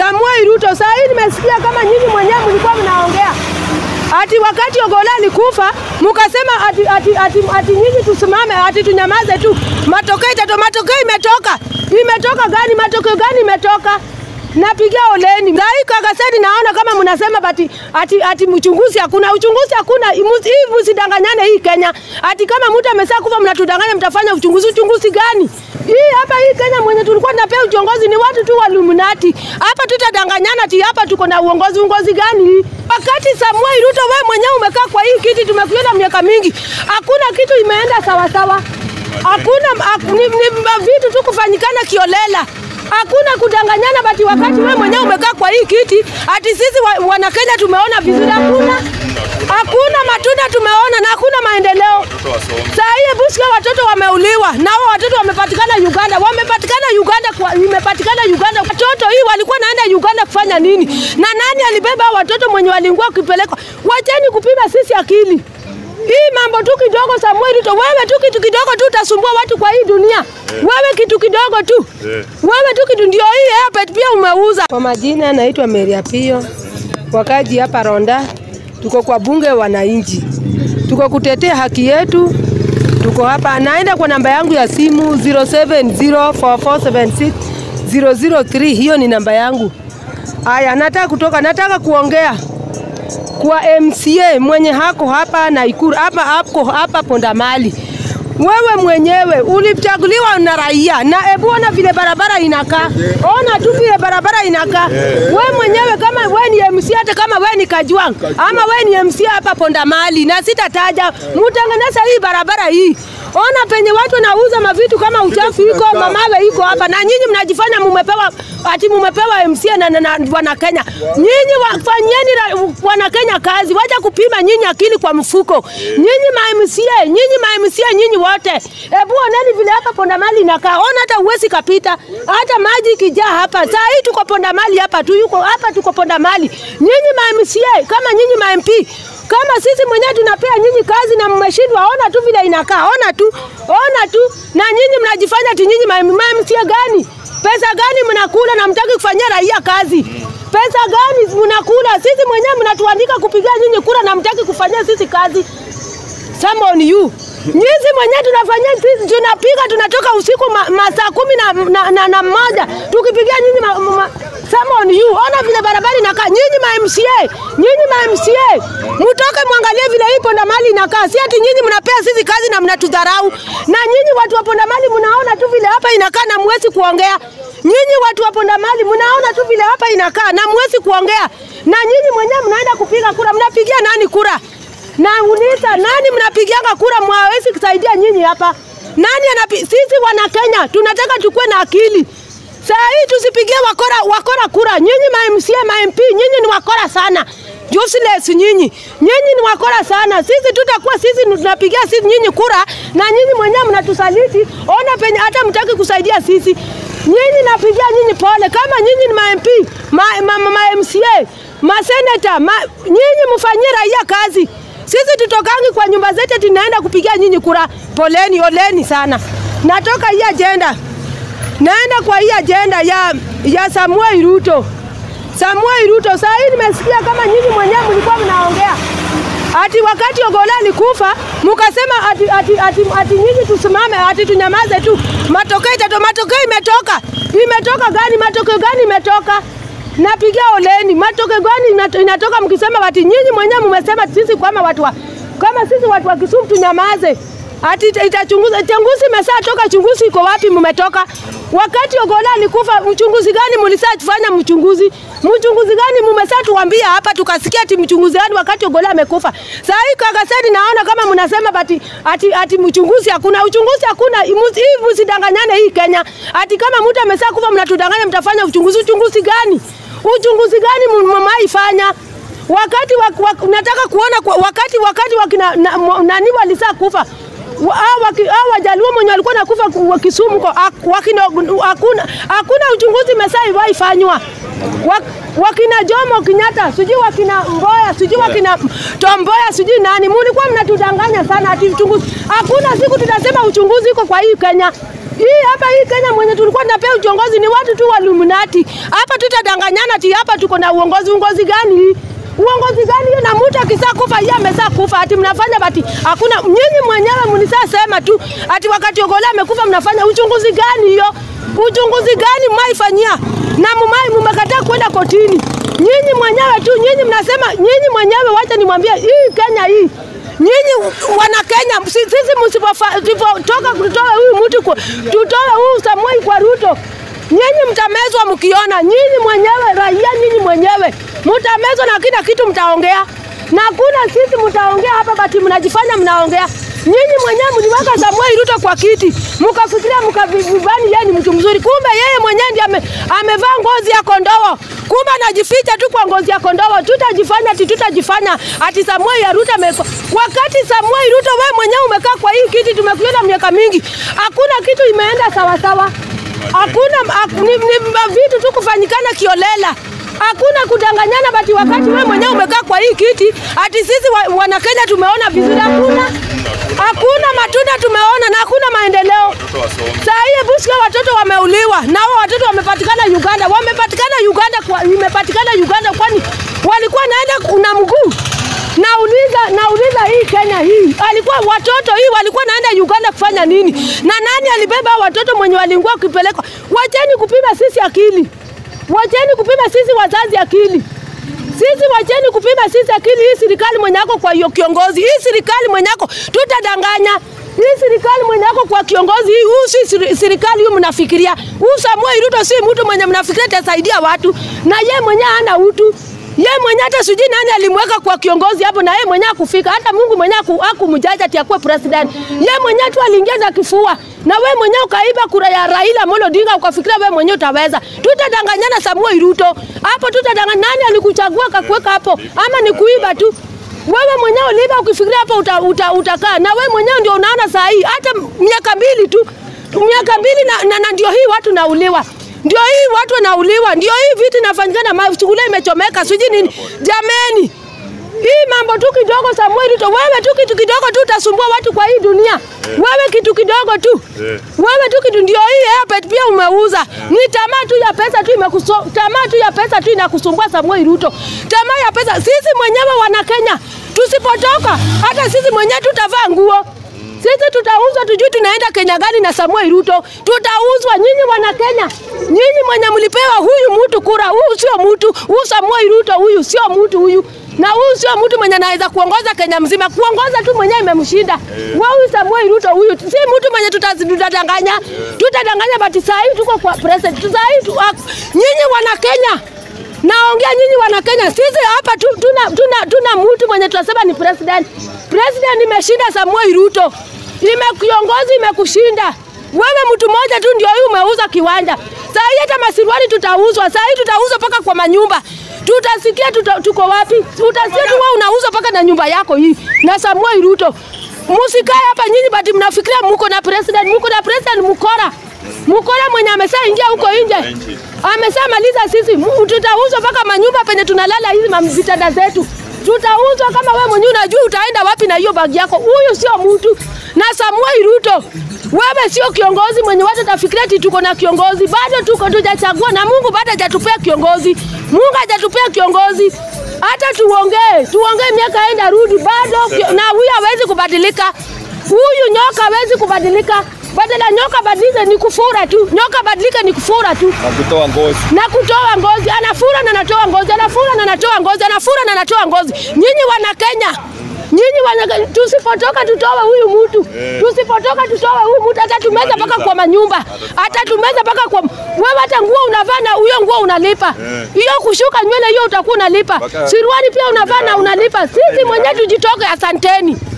Samuel Ruto. Saa hii nimesikia kama nyinyi mwenyewe mlikuwa mnaongea ati wakati Ogola alikufa mukasema ati, ati, ati, ati nyinyi tusimame ati tunyamaze tu. Matokeo itato, matokeo imetoka, imetoka gani? Matokeo gani imetoka? Napigia oleni ngai kakasedi, naona kama mnasema ati, ati, ati mchunguzi hakuna, uchunguzi hakuna. Imu- Hii msidanganyane hii Kenya, ati kama mtu amesha kufa mnatudanganya, mtafanya uchunguzi. Uchunguzi gani? Hii hapa hii Kenya mwenye tulikuwa tunapea uongozi ni watu tu waluminati. Hapa tutadanganyana ati hapa tuko na uongozi. Uongozi gani hii? Wakati Samuel Ruto wewe mwenyewe umekaa kwa hii kiti, tumekuona miaka mingi, hakuna kitu imeenda sawa sawa. Hakuna ak- ni, ni vitu tu kufanyikana kiolela. Hakuna kudanganyana bati wakati wewe mwenyewe umekaa kwa hii kiti, ati sisi wa, wana Kenya tumeona vizuri. Hakuna hakuna matunda tumeona na hakuna maendeleo. Saa hii Busia watoto wameuliwa na hao watoto wamepatikana Uganda, wamepatikana Uganda, kwa, imepatikana Uganda. Watoto hii walikuwa naenda Uganda kufanya nini? Na nani alibeba hao watoto mwenye walingua kupelekwa? Wacheni kupima sisi akili. Hii mambo tu kidogo, Samuel Ruto, wewe tu kitu kidogo tu utasumbua watu kwa hii dunia. Wewe kitu kidogo tu, wewe tu kitu ndio hii airport pia umeuza. Kwa majina naitwa Mary Apio, wakaji hapa Ronda, tuko kwa bunge wananchi, tuko kutetea haki yetu. Tuko hapa, naenda kwa namba yangu ya simu 0704476003 hiyo ni namba yangu. Aya, nataka kutoka, nataka kuongea kwa MCA mwenye hako hapa Naikuru hapa hapo hapa Pondamali. Wewe mwenyewe ulichaguliwa na raia, na hebu ona vile barabara inakaa, ona tu vile barabara inakaa. Wewe mwenyewe kama wewe ni MC, hata kama wewe ni Kajwang ama wewe ni MC hapa Pondamali, na sitataja, mutengeneza hii barabara hii Ona penye watu wanauza mavitu kama uchafu iko mamawe iko hapa, na nyinyi mnajifanya mumepewa ati mumepewa MCA na, na, na wana Kenya. Nyinyi wafanyeni ra- wana Kenya kazi, wacha kupima nyinyi akili kwa mfuko. Nyinyi ma MCA, nyinyi ma MCA, nyinyi wote, hebu oneni vile hapa Pondamali inakaa. Ona hata uwezi kapita, hata maji ikijaa hapa. Saa hii tuko Pondamali hapa tu, yuko hapa tuko Pondamali. Nyinyi ma MCA kama nyinyi ma MP kama sisi mwenyewe tunapea nyinyi kazi na mmeshindwa, ona tu vile inakaa, ona tu, ona tu, na nyinyi mnajifanya ati nyinyi ma- ma- MCA gani? Pesa gani mnakula na mtaki kufanyia raia kazi? Pesa gani mnakula? Sisi mwenyewe mnatuandika kupigia nyinyi kura na mtaki kufanyia sisi kazi. Some on you. Nyinyi mwenyewe tunafanyia sisi tunapiga tunatoka usiku ma- masaa kumi na, na, na, na moja tukipigia nyinyi ma, ma, some on you. Ona vile barabara inakaa. Nyinyi ma MCA, nyinyi ma MCA, mtoke mwangalie vile hii Pondamali inakaa. Si ati nyinyi mnapea sisi kazi na mnatudharau. Na nyinyi watu wa Pondamali mnaona tu vile hapa inakaa na mwezi kuongea. Nyinyi watu wa Pondamali mnaona tu vile hapa inakaa na mwezi kuongea. Na nyinyi mwenyewe mnaenda kupiga kura, mnapigia nani kura? na uliza nani mnapigianga kura mwawezi kusaidia nyinyi hapa? Nani anapi? Sisi wana Kenya tunataka tukue na akili. Saa hii tusipigie wakora, wakora kura. Nyinyi ma MCA, ma MP, nyinyi ni wakora sana. Useless nyinyi. Nyinyi ni wakora sana. Sisi tutakuwa sisi tunapigia sisi nyinyi kura na nyinyi mwenyewe mnatusaliti. Ona penye hata mtaki kusaidia sisi. Nyinyi napigia nyinyi pole kama nyinyi ni ma MP, ma, ma, ma, ma MCA, ma senator, ma, nyinyi mfanyie raia kazi. Sisi tutokangi kwa nyumba zetu tunaenda kupigia nyinyi kura. Poleni, oleni sana. Natoka hii ajenda, naenda kwa hii ajenda ya, ya Samuel Ruto. Samuel Ruto, saa hii nimesikia kama nyinyi mwenyewe mlikuwa mnaongea ati wakati Ogola alikufa mukasema ati, ati, ati, ati nyinyi tusimame ati tunyamaze tu. Matokeo itato, matokeo imetoka. Imetoka gani? Matokeo gani imetoka? Napigia oleni. Matokeo gani inato- inatoka mkisema ati nyinyi mwenyewe mmesema sisi kama watu wa, kama sisi watu wa Kisumu tunyamaze. Ati ita- itachunguza uchunguzi imesaa toka, uchunguzi iko wapi? Mmetoka wakati Ogola alikufa, uchunguzi gani mlisaa tufanya mchunguzi? Mchunguzi gani mmesaa tuambia hapa, tukasikia ati mchunguzi gani wakati Ogola amekufa? Saa hii kakasedi, naona kama mnasema ati ati, ati mchunguzi hakuna, uchunguzi hakuna. Imu- Hii msidanganyane hii Kenya, ati kama mtu amesaa kufa mnatudanganya, mtafanya uchunguzi. Uchunguzi gani? Uchunguzi gani mmaifanya? wakati wa, wa, nataka kuona kwa, wakati wakati wakina na, mo- nani walisaa kufa Wa- hao waki- hao wajaluo mwenye walikuwa nakufa ku- wa Kisumu ko ak- wakina hakuna hakuna uchunguzi mesai waifanywa Wak, wakina Jomo Kenyatta sijui wakina Mboya sijui wakina Tomboya sijui nani, mulikuwa mnatudanganya sana ati uchunguzi. Hakuna siku tutasema uchunguzi iko kwa hii Kenya. Hii hapa hii Kenya mwenye tulikuwa tunapewa uongozi ni watu tu waluminati. Hapa tutadanganyana ati hapa tuko na uongozi. Uongozi gani hii? Uongozi gani hiyo? Na mtu akisaa kufa yeye amesaa kufa, ati mnafanya bati hakuna. Nyinyi mwenyewe mnisaa sema tu ati wakati Ogola amekufa mnafanya uchunguzi gani hiyo? Uchunguzi gani mmaifanyia? Na mumai mmekataa kwenda kotini. Nyinyi mwenyewe tu, nyinyi mnasema, nyinyi mwenyewe, wacha nimwambie hii Kenya hii Nyinyi wana Kenya, si- sisi msipotoka kutoa huyu mtu kwa- tutoe huyu Samuel kwa Ruto, nyinyi mtamezwa mkiona. Nyinyi mwenyewe raia, nyinyi mwenyewe mtamezwa na kila kitu mtaongea, na kuna sisi mtaongea hapa, bati mnajifanya mnaongea. Nyinyi mwenyewe mliweka Samuel Ruto kwa kiti, mkafikiria mkavibani yeye ni mtu mzuri, kumbe yeye mwenyewe ndiye ame, amevaa ngozi ya kondoo kumbe anajificha tu kwa ngozi ya kondoo. Tutajifanya ati tutajifanya ati Samuel ya Ruto amekuwa. Wakati Samuel Ruto wewe mwenyewe umekaa kwa hii kiti, tumekuona miaka mingi, hakuna kitu imeenda sawa sawa, hakuna ak, ni, ni vitu tu kufanyikana kiolela Hakuna kudanganyana, bati wakati wewe mwenyewe umekaa kwa hii kiti, ati sisi wa, wana Kenya tumeona vizuri. Hakuna, hakuna matunda tumeona na hakuna maendeleo. Saa hii Busia watoto wameuliwa na hao watoto wamepatikana Uganda, wamepatikana Uganda kwa, imepatikana Uganda, kwani walikuwa naenda na mguu. Nauliza, nauliza hii Kenya hii alikuwa watoto hii walikuwa naenda Uganda kufanya nini? Na nani alibeba hao watoto mwenye walingua kupelekwa? Wacheni kupima sisi akili, wacheni kupima sisi wazazi akili. Sisi wacheni kupima sisi akili. Hii serikali mwenye yako kwa hiyo kiongozi, hii serikali mwenye yako tutadanganya hii serikali mwenye yako kwa kiongozi hii, huu si seri- serikali hii mnafikiria. Huu Samuel Ruto si mtu mwenye mnafikiria atasaidia watu, na ye mwenye hana utu. Ye mwenye hata sijui nani alimweka kwa kiongozi hapo, na ye mwenye akufika hata Mungu mwenye akumjaja ati akuwe president. Ye mwenye tu aliingiza kifua, na we mwenye ukaiba kura ya Raila Amolo Odinga ukafikiria we mwenye utaweza. Tutadanganyana Samuel Ruto hapo, tutadanganya. Nani alikuchagua akakuweka hapo, ama ni kuiba tu? Wewe mwenyewe uliiba ukifikiria hapo uta, uta, utakaa na wewe mwenyewe ndio unaona saa hii hata miaka mbili tu miaka mbili na, na, na ndio hii watu nauliwa ndio hii watu wanauliwa, ndio hii vitu inafanyikana, mashule imechomeka, sijui nini. Jameni, hii mambo tu kidogo, Samuel Ruto, wewe tu kitu kidogo tu utasumbua watu kwa hii dunia. Wewe kitu kidogo tu, wewe tu kitu, ndio hii airport pia umeuza. Ni tamaa tu ya pesa tu imekuso, tamaa tu ya pesa tu inakusumbua Samuel Ruto, tamaa ya pesa. Sisi mwenyewe wana Kenya tusipotoka, hata sisi mwenyewe tutavaa nguo sisi tutauzwa, tujui tunaenda Kenya gani na Samuel Ruto. Tutauzwa nyinyi wana Kenya, nyinyi mwenye mlipewa huyu mtu kura, huyu sio mtu, huyu Samuel Ruto huyu sio mtu huyu na huyu sio mtu mwenye anaweza kuongoza Kenya mzima, kuongoza tu mwenyewe imemshinda. Wa huyu Samuel Ruto huyu si mtu mwenye tuta- tutadanganya, tutadanganya, but saa hii tuko kwa president, saa hii tu, nyinyi wana Kenya Naongea nyinyi wana Kenya, sisi hapa tu, tuna, tuna, tuna mtu mwenye tunasema ni president. President imeshinda Samuel Ruto, ime kiongozi imekushinda wewe. Mtu mmoja tu ndio huyu umeuza kiwanja. Saa hii hata masiruali tutauzwa, saa hii tutauzwa mpaka kwa manyumba. Tutasikia tuta, tuko wapi? Utasikia tu wewe unauza mpaka na nyumba yako hii na Samuel Ruto. Musikae hapa nyinyi, bati mnafikiria muko na president, muko na president mkora mkora mwenye amesha ingia huko nje amesha maliza sisi. Mu- Tutauzwa mpaka manyumba penye tunalala hizi ma- vitanda zetu tutauzwa. Kama wewe mwenyewe unajua utaenda wapi na hiyo bagi yako. Huyu sio mtu. Na Samuel Ruto, wewe sio kiongozi mwenye watu tafikiria ati tuko na kiongozi. Bado tuko tujachagua, na Mungu bado hajatupea kiongozi. Mungu hajatupea kiongozi hata tuongee tuongee, miaka enda rudi, bado kio- na huyu hawezi kubadilika. Huyu nyoka hawezi kubadilika. Badala nyoka badilike ni kufura tu, nyoka badilike ni kufura tu na kutoa ngozi. na kutoa ngozi, anafura na anatoa ngozi, anafura na anatoa ngozi, anafura na anatoa ngozi. Nyinyi wana Kenya, nyinyi wana Kenya, tusipotoka tutoe huyu mtu, tusipotoka tutoe huyu mtu, atatumeza mpaka kwa manyumba, atatumeza mpaka kwa wewe. Hata nguo unavaa na hiyo nguo unalipa, hiyo kushuka nywele hiyo utakuwa unalipa, Mpaka- suruali pia unavaa na unalipa. Sisi mwenyewe tujitoke, asanteni.